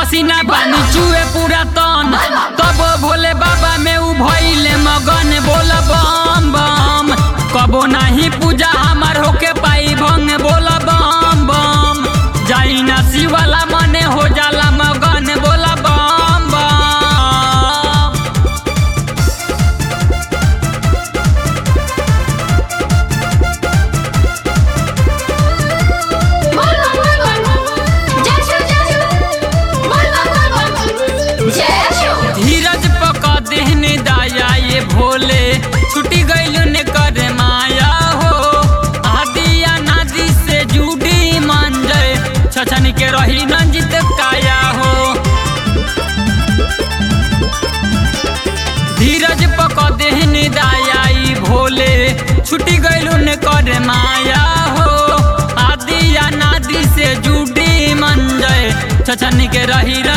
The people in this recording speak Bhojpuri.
पसीना पानी चुए पूरा तन तब भोले बाबा में उ भइले मगन बोल बम बम कबो नाही पूजा हमार होके पाई भंग बोल बम बम जाई ना शिवाला मने हो जाला मगन बोल बम बम बोल बोल बोल बोल जय शिव जय शिव बोल बोल बोल बोल जय शिव धीरज पका देहने दाया ये भोले छुटी गइल ने करे माया हो आदिया नादी से जुड़ी मान जाए छछन के रही नंजित काया हो धीरज पका देहने दाया ई भोले छुटी गइल ने करे माया हो आदिया नादी से जुड़ी मन जाए छछन के रही